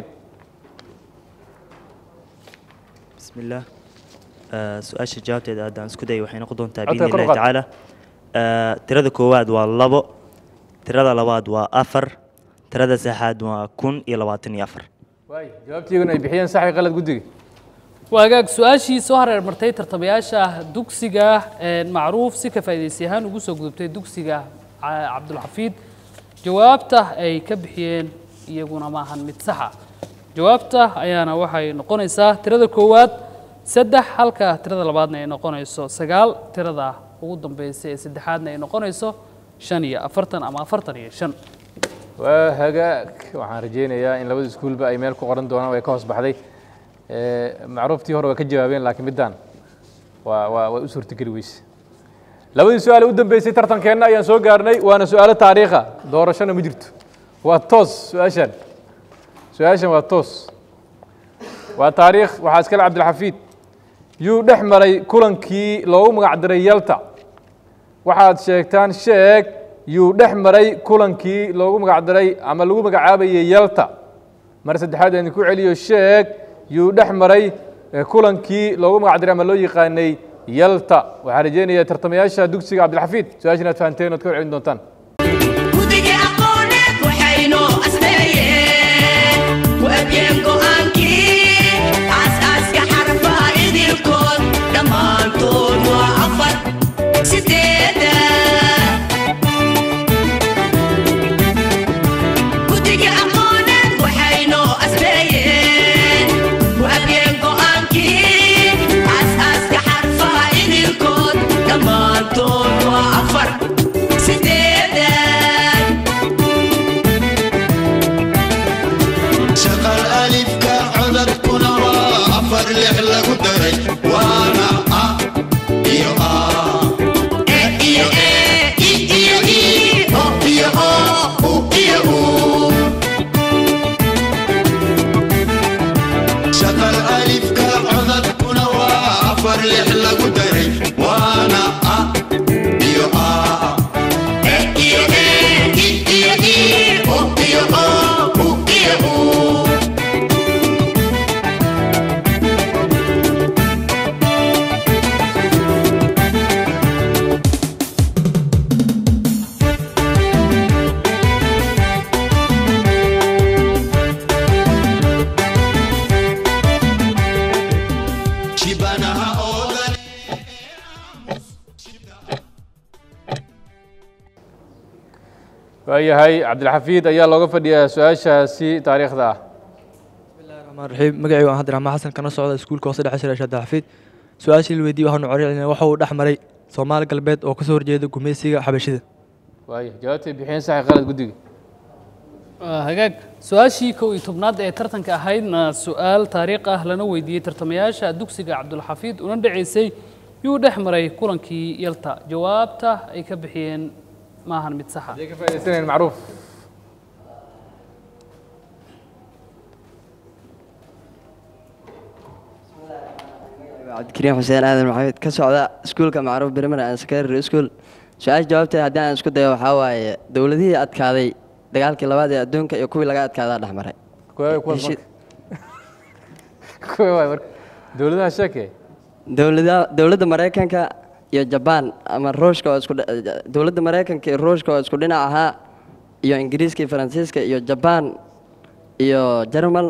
بسم الله آه، su-aasha jawaabteeda haddaan isku dayo waxay noqon doontaa Codka biidni kor u illahi qaad. tacaala Ah, tirada koowaad waa labo tirada labaad waa afar tirada saddexaad waa kun iyo labaatan iyo afar waay jawaabtiiguna ay bixiyeen saxi qalad guddiga waa hagaag su-aashii soo hareer martay tartamayaasha dugsiga ee, macruuf si ka faa'iidaysi ahaan ugu soo gudubtay dugsiga Ca- cabdulxafiid jawaabta ay ka bixiyeen iyaguna ma ahan mid saxa jawaabta ayaana waxay noqonaysaa tirada koowaad saddex halka tirada labaadna ay noqonayso sagaal tirada ugu dambeysa ee saddexaadna ay noqonayso shan iyo afartan ama afartan iyo shan waa hagaag waxaan rajaynayaa in labada iskuulba ay meel ku qoran doonaan way ka hoos baxday Eh, macruuftii hore waa ka jawaabeen laakiin middaan waa waa waa u suurtogeli weyse labadii su-aal ee u dambeysay tartankeenna ayaan soo gaarnay waana su-aalo taariikha doorashona ma jirto waa toos su-aashan su-aashan waa toos waa taariikh waxaa iskale cabdilxafiid yuu dhex maray kulankii loogu magac diray yalta waxaad sheegtaan sheeg yuu dhex maray kulankii loogu magac diray ama lagu magacaabayay yalta mar saddexaad aan ku celiyo sheeg yuu dhex maray eh, kulankii loogu magac diray ama loo yaqaanay yalta waxaan rajeynayaa tartamayaasha dugsiga cabdilxafiid su-aasha inaad fahanteen oad ka warcelin doontaan guddiga aqooneed waxaynoo asneeyeen waabiyeen go'aankii aasaaska xarfaha idilkood dhammaantood waa afar sideeda guddiga aqooneed waxaynoo asneeyeen waabiyeen go'aankii aasaaska xarfaha idilkood dhammaantood waa afar sideeda shaqal alifka codadkuna waa afar lix lagu daray waana a iyo a E iyo e, i iyo i, o iyo o, u iyo u. shaqal alifka codadkuna waa afar lix lagu daray waana a iyo a E iyo e, i iyo i, o iyo o, u iyo u. shibanaha oodan waayahay cabdilxafiid ayaa looga fadhiyaa su-aashaasi taariikhda ah الرحمن الرحيم مقعي وأنا هدر عما حسن كان صعود سكول كوسة دحش رشاد حفيد سؤال شيء الويدي وحنا عرينا وحو دحمري سومال قلبيت أو كسور جيد قميسي حبشيد waaya jawaabtay bixiyeen saxi qalad guddiga Waa hagaag su-aashii kow iyo tobnaad ee tartanka ahaydna su-aal taariikh ah lana weydiiyey tartamayaasha dugsiga cabdulxafiid una dhaceysay yuu dhex maray kulankii yalta jawaabta ay ka bixiyeen maahan mid saxa ka faa'idaysanayn macruuf cabdikariim xuseen aadan maxamed ka socda iskuulka macruuf primary and secondary school su-aasha jawaabteeda haddii aan isku dayo waxaa waaye dowladihii adkaaday dagaalkii labaad ee adduunka iyo kuwii laga adkaadaa dhex maray kuwa kuwa marka kuwa waay marka dowladaha sheekee dowlada dowladda maraykanka iyo jabaan ama ruushka oo isku dhi- dowladda maraykanka iyo ruushka oo isku dhinac ahaa iyo ingiriiska iyo faransiiska iyo jabaan iyo jarmal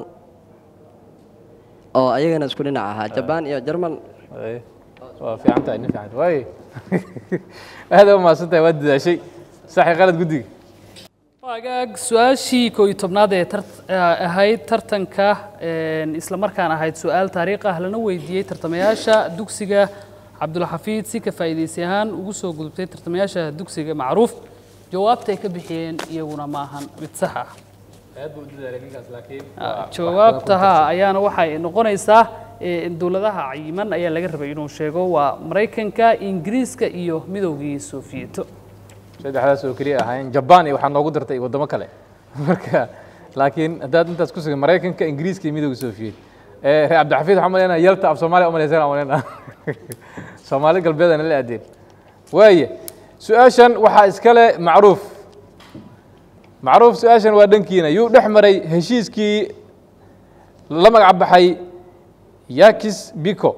oo ayagana isku dhinac ahaa jabaan iyo jarmal Ay, waa fiican tahay nin fiican waay aad u mahadsan tahay waad dadaashay saxi qalad guddiga hagaag su-aashii kow iyo tobnaad ee tart- eh, ahayd tartanka een, isla markaan ahayd su-aal taariikh ah lana weydiiyey tartamayaasha dugsiga cabdulxafiid si ka faa'iidaysi ahaan ugu soo gudubtay tartamayaasha dugsiga macruuf jawaabta ay ka bixiyeen iyaguna maahan mid sax ah aad buu u dadaalay ninkaas laakiin jawaabta ha ayaana waxay noqonaysaa eh, dowladaha cayiman ayaa laga rabay inuu sheego waa maraykanka ingiriiska iyo midowgii sofiyeto saddexdaas oo keliya ahaayeen jabaan iyo waxaa noogu dartay waddamo kale marka laakiin haddaad intaas ku sugan maraykanka ingiriiska iyo midowga sofiyeet ee reer cabdixafiid waxaan malaynaa yalta af soomaaliya umalaysana malaynaa soomaali galbeedana la aadeen waaye su-aashan waxaa iskale macruuf macruuf su-aashan waa dhankiina yuu dhex maray heshiiskii la magac baxay yakis biko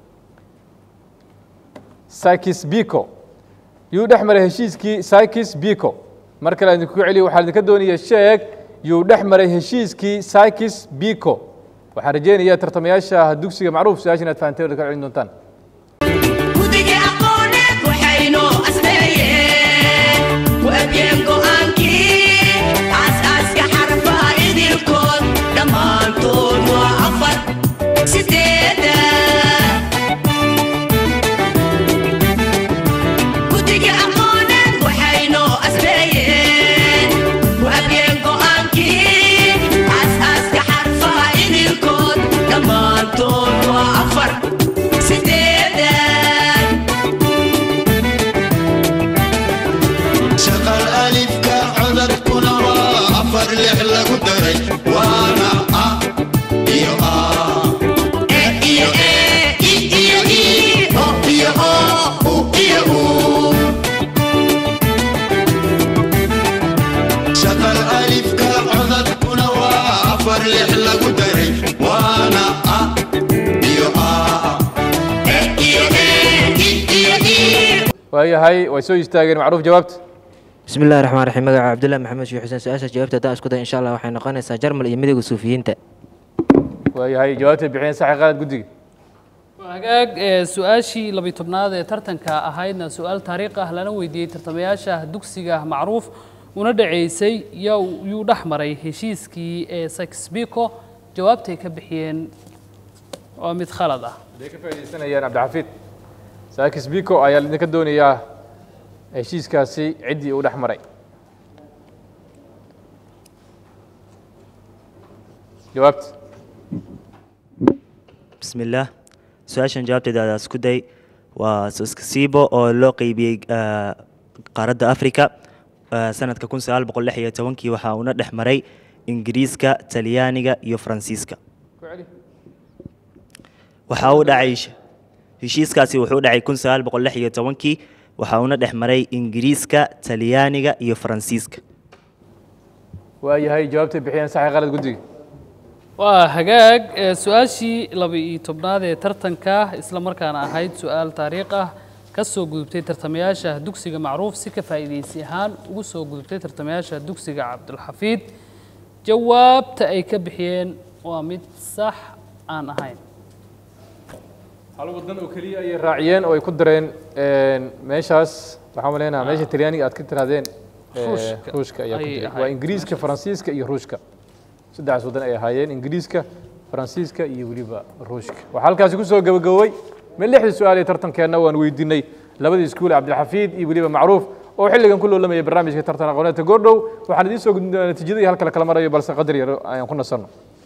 sakis biko yuu dhex maray heshiiskii sakis biko mar kale aan idinku celiyo waxaan idinka doonaya sheeg yuu dhex maray heshiiskii sakis biko waxaan rajeynayaa tartamayaasha dugsiga macruuf su-aasha inaad fahanteen oo ka celin doontaan guddiga aqooneed waxaynoo asneeyeen waabiyeen go'aankii aasaaska xarfaha idilkood dhammaantood waa afar sideeda guddiga aqooneed waxaynoo asneeyeen waabiyeen go'aankii aasaaska xarfaha idilkood dhammaantood waa afar sideeda shaqal alifka codadkuna waa afar lix lagu daray waana a iyo a E iyo e, i iyo i, o iyo o, u iyo u. shaqal alifka codadkuna waa afar lix lagu daray waana a waayahay way soo istaageen macruuf jawaabta bismi illahi raxmaan raxiim magaca cabdullahi maxamed sheekh xuseen su-aashaas jawaabta haddaan isku day insha allah waxay noqonaysaa jarmal iyo midowga suufiyiinta waayahay jawaabtay bixiyeen saxi qalad guddiga hagaag ee su-aashii labiyi tobnaad ee tartanka ahaydna su-aal taariikh ah lana weydiiyey tartamayaasha dugsiga macruuf una dhaceysay yaa yuu dhex maray heshiiskii ee saxbico jawaabtay ka bixiyeen waa mid khalad ah haday ka faaidaysanayaan cabdixafiid saakis biko ayaa idinka doonayaa heshiiskaasi ciddii uu dhex maray jawaabta بسم الله su-aashan jawaabteeda adaa isku day waa sibo oo loo qeybiyey ah, qaaradda africa ah, sanadka kun sagaal boqol lix iyo tobankii waxaa uuna dhex maray ingiriiska talyaaniga iyo faransiiska waxaa u dhacay heshiiskaasi wuxuu u dhacay kun sagaal boqol lix iyo tobankii waxaa uuna dhex maray ingiriiska talyaaniga iyo faransiiska waayahay jawaabtay bixiyeen saxi qalad guddiga waa hagaag ee su-aashii laba-iyo tobnaad ee tartanka isla markaana ahayd su-aal taariikh ah ka soo gudubtay tartamayaasha dugsiga macruuf si ka faa'iidaysi ahaan ugu soo gudubtay tartamayaasha dugsiga cabdulxafiid jawaabta ay ka bixiyeen waa mid sax aan ahayn hal wadan oo keliya ayay raaciyeen oo ay ku dareen meeshaas waxaan maleynayaa meesha talyaaniga aad ka tirahdeen eh, Ruushka ruushka ayaa ku ayay jiray ahayd waa ingiriiska faransiiska iyo ruushka saddexdaas wadan ay ahaayeen ingiriiska faransiiska iyo weliba ruushka waxaa halkaasi ku soo gabagabowey ma lixdii su-aal ee tartankeenna waan weydiinay labadii iskuul cabdilxafiid iyo weliba macruuf oo xilligan ku loolamaya barnaamijka tartan aqooneedka goordhow waxaan idiin soo gudbin doonaa natiijada iyo halkala kala marayo balse qadar yar ayaan ku nasanno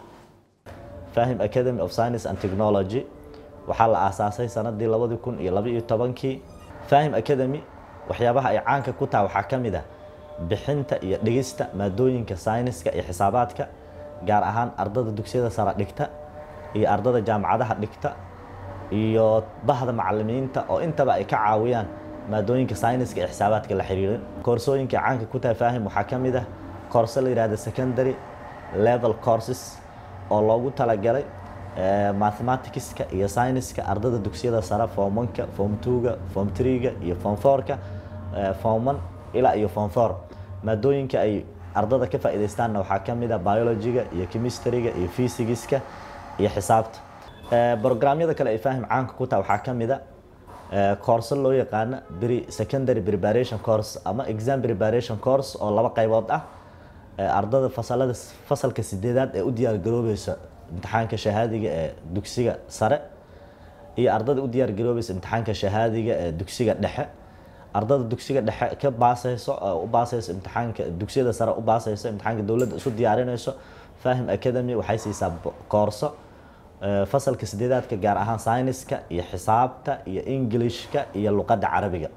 fahim academy of science and technology waxaa la aasaasay sanadii labadi kun iyo laba iyo tobankii fahim academy waxyaabaha ay caanka ku tahay waxaa ka mid ah bixinta iyo dhigista maadooyinka sayniska iyo xisaabaadka gaar ahaan ardada dugsiyada sare dhigta iyo ardada jaamacadaha dhigta iyo bahda macalimiinta oo intaba ay ka caawiyaan maadooyinka sayniska iyo xisaabaadka la xiriirin koorsooyinka caanka ku tahay fahim waxaa ka mid ah koorse la yidhahda secondary level courses oo loogu talagalay eh, mathematicska iyo sayniska ardada dugsiyada sare form oneka form twoga form threega iyo form fourka eh, form one ilaa iyo form four maadooyinka ay ardada ka faa'iidaystaanna waxaa ka mid ah biologyga iyo chemistryga iyo physicska iyo xisaabta Eh, programyada kale ay fahim caanka ku tahay waxaa ka mid a eh, koorse loo yaqaano pre secondary preparation course ama exam preparation course oo laba qaybood ah Eh, ardada fasalada fasalka sideedaad ee u diyaar garoobeysa imtixaanka shahaadiga ee dugsiga sare iyo ardada u diyaar garoobeysa imtixaanka shahaadiga ee dugsiga dhexe ardada dugsiga dhexe ka baasayso oo u baasayso imtixaanka dugsiyada sare u baasayso imtixaanka dowladda isu diyaarinayso fahim academy waxay siisaa bo- koorso eh, fasalka sideedaadka gaar ahaan sayniska iyo xisaabta iyo englishka iyo luqadda carabiga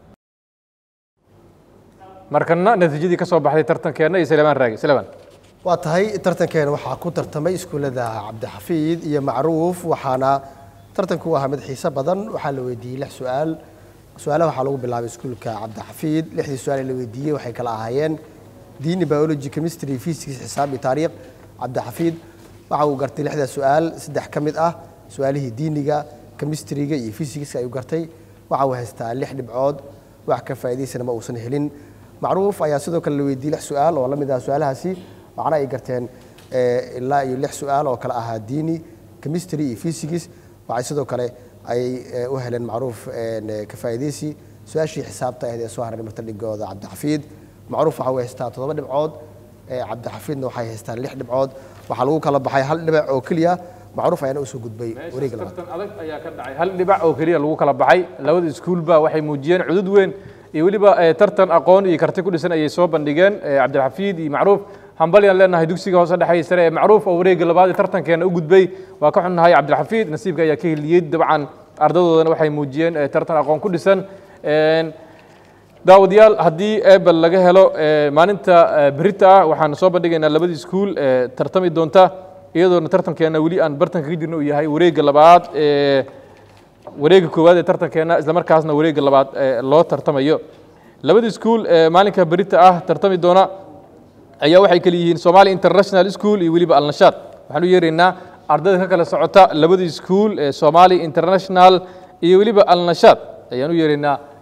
markana natiijadii ka soo baxday tartankeenna iyo saleemaan raagi saleemaan waa tahay tartankeena waxaa ku tartamay iskuullada cabdixafiid iyo macruuf waxaana tartanku u ahaa mid xiiso badan waxaa la weydiiyey lix su-aal su-aalaha waxaa lagu bilaabay iskuulka cabdixafiid lixdii su-aal ee la weydiiyey waxay kala ahaayeen diini biology chemistry physics xisaab iyo taariikh cabdixafiid waxa uu gartay lixdaa su-aal saddex ka mid ah su-aalihii diiniga chemistryga iyo physicska ayuu gartay waxa uu haystaa lix dhibcood wax ka faa'iidaysana ma uusan helin macruuf ayaa sidoo kale la weydiiyey lix su-aal oo la mid ah su-aalahaasi waxna ay garteen eh, ilaa iyo lix su-aal oo kale ahaa diini chemistry iyo physics waxay sidoo kale ay eh, u heleen macruuf eh, ka faa'iidaysi su-aashii xisaabta ahayd ee soo haray marta dhigooda cabdixafiid macruuf waxa uu haystaa toddoba dhibcood eh, cabdixafiidna waxay haystaan lix dhibcood waxaa lagu kala baxay hal dhibac oo keliya macruuf ayaana usoo gudbay wareega labaad tartan adag ayaa ka dhacay hal dhibac oo keliya lagu kala baxay labada iskuulba waxay muujiyeen cudud weyn iyo weliba eh, tartan aqoon iyo karti ku dhisan ayay soo bandhigeen eh, cabdilxafiid iyo macruuf hambalyaan leenahay dugsiga hoose dhexe sare ee macruuf oo wareega labaad ee tartankeena u gudbay waa ka xunnahay cabdilxafiid nasiibka ayaa ka heliyey dabcan ardadoodana waxay muujiyeen eh, tartan aqoon ku dhisan Een, daawadayaal haddii ebel laga helo eh, maalinta eh, berita ah waxaan soo bandhigaynaa labadii iskuul ee tartami doonta iyadoona tartankeena weli aan bartanka ka jirno uu yahay wareegga labaad ee wareegga koowaad ee tartankeena isla markaasna wareegga labaad ee loo tartamayo labadii iskuul ee maalinka berita ah tartami doona ayaa waxay kala yihiin Somali International School iyo weliba Al Nashaad waxaan u yeeraynaa ardayda ka kala socota labadii iskuul ee Somali International iyo weliba Al Nashaad ayaan u yeeraynaa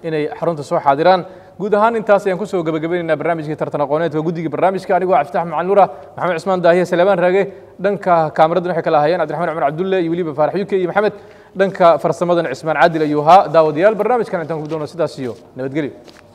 inay xarunta soo xaadiraan guud ahaan intaas ayaan kusoo gabagabaynaynaa barnaamijkii tartan aqooneedka guddiga barnaamijka anigoo cabdifatax macalin nuura maxamed cismaan daahiye salebaan raage dhanka kaamiradan waxay kala ahayeen cabdiraxmaan cumar cabdulle iyo weliba faarax yuke iyo maxamed dhanka farsamadan cismaan caadil ayuu ahaa daawadayaal barnaamijkan intaan ku doono sidaas iyo nabadgelyo